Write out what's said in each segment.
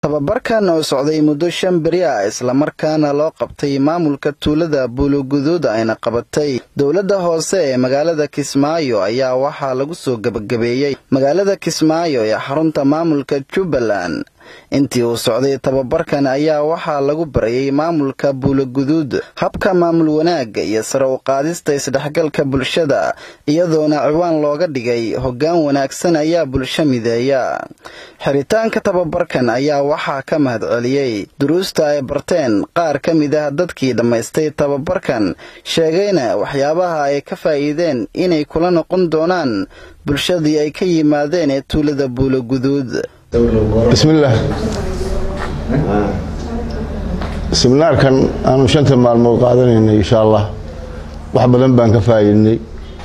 tababarkan oo socday muddo shan beri ah islamarkaana loo qabtay maamulka tuulada buuloguduud ayna qabatay dowladda hoose ee magaalada kismaayo ayaa waxaa lagu soo gebagabeeyey magaalada kismaayo ee xarunta maamulka jubbaland intii uu socday tababarkan ayaa waxaa lagu barayay maamulka buuloguduud habka maamul wanaagga iyo sare u qaadista isdhexgalka bulshada iyadoona ciwaan looga dhigay hoggaan wanaagsan ayaa bulsho mideeya xiritaanka tababarkan ayaa waxaa ka mahad celiyey duruusta ay barteen qaar ka mid ah dadkii dhammaystay tababarkan sheegayna waxyaabaha ay ka faa'iideen inay kula noqon doonaan bulshadii ay ka yimaadeen ee tuulada buuloguduud bismillaah siminaarkan aanu shanta maalmood qaadanaynay insha allah wax badan baan ka faa'iidnay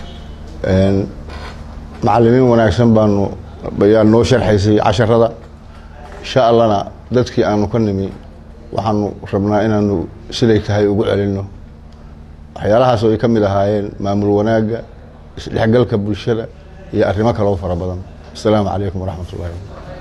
macallimiin wanaagsan baanu ayaa noo sharxaysay casharada insha allahna dadkii aanu ka nimi waxaanu rabnaa inaanu siday tahay ugu celinno waxyaalahaas oo ay ka mid ahaayeen maamul wanaagga isdhexgalka bulshada iyo arrimo kaloo fara badan asalaamu calaykum waraxmat ullahi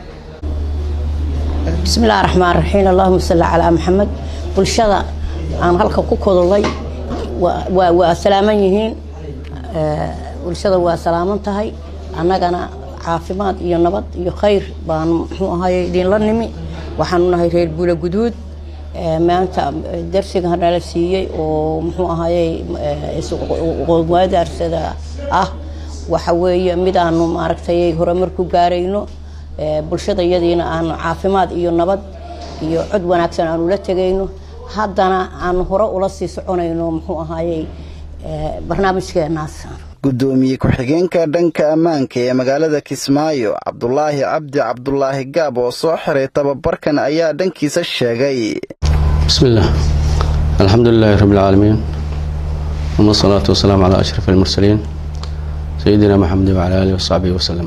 bismillahi raxmaan raxiim allahuma salli calaa maxamed bulshada aan halka ku kodolay waa salaaman yihiin bulshada waa salaaman tahay annagana caafimaad iyo nabad iyo khayr baanu muxuu ahaye idinla nimi waxaanu nahay reer buula guduud maanta darsiga nala siiyey oo muxuu ahaye qowmadaarsada ah waxa weeye mid aanu maaragtay horumar ku gaarayno bulshada iyadiina aanu caafimaad iyo nabad iyo cod wanaagsan aanu la tegayno haddana aanu hore ula sii soconayno muxuu ahaayey barnaamijkeenaas gudoomiye ku-xigeenka dhanka ammaanka ee magaalada kismaayo cabdulaahi cabdi cabdulaahi gaab oo soo xiray tababarkan ayaa dhankiisa sheegay bismillaah alxamdulilaahi rabbilcaalamiin uma asalaatu wasalaamu calaa ashraf almursaliin sayidina maxamed wacala aalihi wasaxbihi wasalam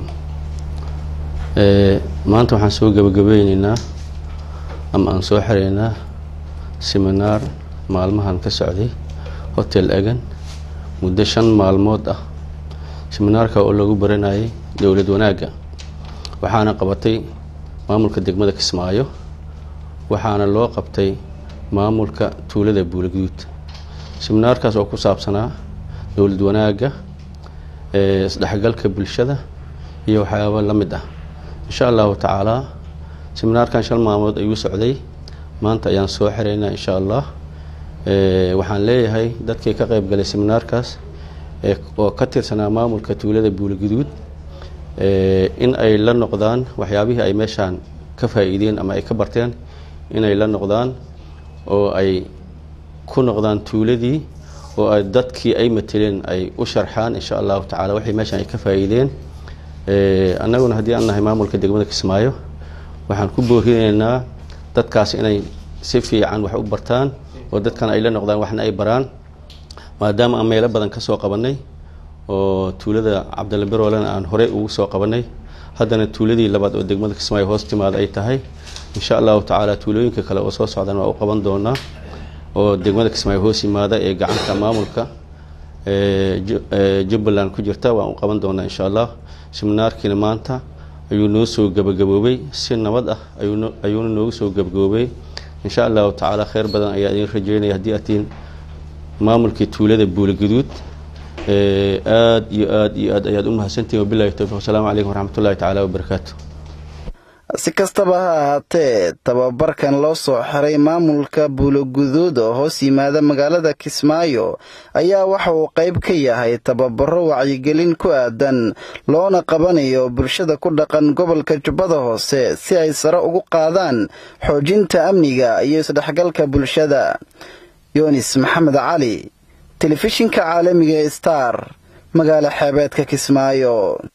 maanta waxaan soo gebagabeyneynaa ama aan soo xiraynaa siminaar maalmahan ka socday hotel egan muddo shan maalmood ah siminaarka oo lagu baranayay dowlad wanaagga waxaana qabatay maamulka degmada kismaayo waxaana loo qabtay maamulka tuulada buulaguduud siminaarkaas oo ku saabsanaa dowlad wanaagga isdhexgalka bulshada iyo waxyaaba la mid ah insha allahu tacaalaa siminaarkan shan maalmood ayuu socday maanta ayaan soo xiraynaa insha allah waxaan leeyahay dadkii ka qayb galay siminaarkaas oo ka tirsanaa maamulka tuulada buulaguduud in ay la noqdaan waxyaabihii ay meeshaan ka faa'iideen ama ay ka barteen inay la noqdaan oo ay ku noqdaan tuuladii oo ay dadkii ay mateleen ay u sharxaan insha allahu tacala waxay meeshaan ay ka faa'iideen annaguna haddii aan nahay maamulka degmada kismaayo waxaan ku boorinaynaa dadkaas inay si fiican wax u bartaan oo dadkan ay la noqdaan waxna ay baraan maadaama aan meelo badan ka soo qabanay oo tuulada cabdalla beroolena aan horey ugu soo qabanay haddana tuuladii labaad oo degmada kismaayo hoos timaada ay tahay insha allahu tacaala tuulooyinka kale oo soo socdaan waa u qaban doonaa oo degmada kismaayo hoos yimaada ee gacanta maamulka jubbaland ku jirta waan u qaban doonaa insha allah siminaarkiina maanta ayuu noo soo gebagaboobay si nabad ah ayuuna noogu soo gebagaboobay insha allahu tacaala kheyr badan ayaa idin rajeynaya haddii aad tihiin maamulkii tuulada buulaguduud aad iyo aad iyo aad ayaad u mahadsantihin wabilahi towfiq wasalaamu calaykum waraxmatullahi tacaala wabarakaatu si kastaba ha ahaatee tababarkan loo soo xiray maamulka buuloguduud oo hoos yimaada magaalada kismaayo ayaa waxa uu qayb ka yahay tababaro wacyigelin ku aadan loona qabanayo bulshada ku dhaqan gobolka jubbada hoose si ay sare ugu qaadaan xoojinta amniga iyo isdhexgalka bulshada yunis maxamed cali telefishinka caalamiga star magaala xeebeedka kismaayo